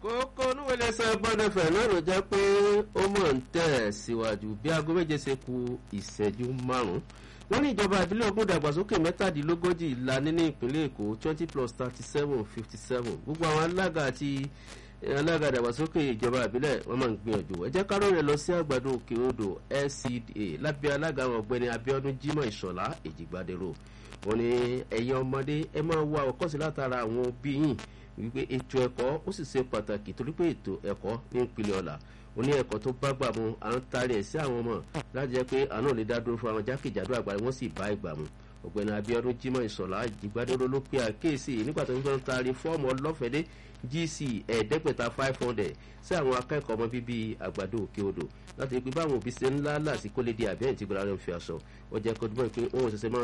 kókó oníwèlé sọ gbọ́dọ̀fẹ̀ náà ló jẹ́ pé ó mọ̀ ń tẹ̀ síwájú bí aago méje ṣe ku ìṣẹ́jú márùn-ún wọ́n ní ìjọba ìbílẹ̀ ogún ìdàgbàsókè mẹ́tàdínlógójì ìlànà ní ìpínlẹ̀ èkó twenty plus thirty seven fifty seven gbogbo àwọn alága àti alága ìdàgbàsókè ìjọba ìbílẹ̀ wọ́n máa ń gbìyànjú ẹ jẹ́ ká lóore lọ sí àgbàdo òkè odò lcda lábẹ́ alága àwọn ọ̀gbẹ́ni abiodun jimoh ìṣọ̀lá èjìgbàdérò wọ́n ní ẹ̀yin ọmọdé ẹ máa wá ọkọ̀sí látara àwọn òbí yìí wípé ètò ẹ̀kọ́ ó sì ṣe pàtàkì torí pé ètò ẹ̀kọ́ ní ìpínlẹ̀ ọ̀la ó ní ẹ̀kọ́ tó bá gbà mu à ń tarí ẹ̀ sí àwọn ọmọ láti jẹ́ pé àná lè dá dúró fún àwọn jákèjádò àgbáyé wọ́n sì bá ìgbà mu ọ̀gbẹ́ni abiodun jimoh ìsọ̀lá ìgbàdúró ló pe àkéèsí nígbà tó ń gbọ́n taari fọ́ọ̀mù ọlọ́fẹ̀dé gc ẹ̀ẹ́dẹ́gbẹ̀ta five hundred sí àwọn akẹ́kọ̀ọ́ ọmọ bíbí àgbàdo òkè odò láti pé báwọn òbí ṣe ńlá láti kólé di àbẹ́yìn tí gbọ́dọ̀ fi aṣọ ó jẹ́ kó dúpọ̀ pé òun ṣẹ̀ṣẹ̀ máa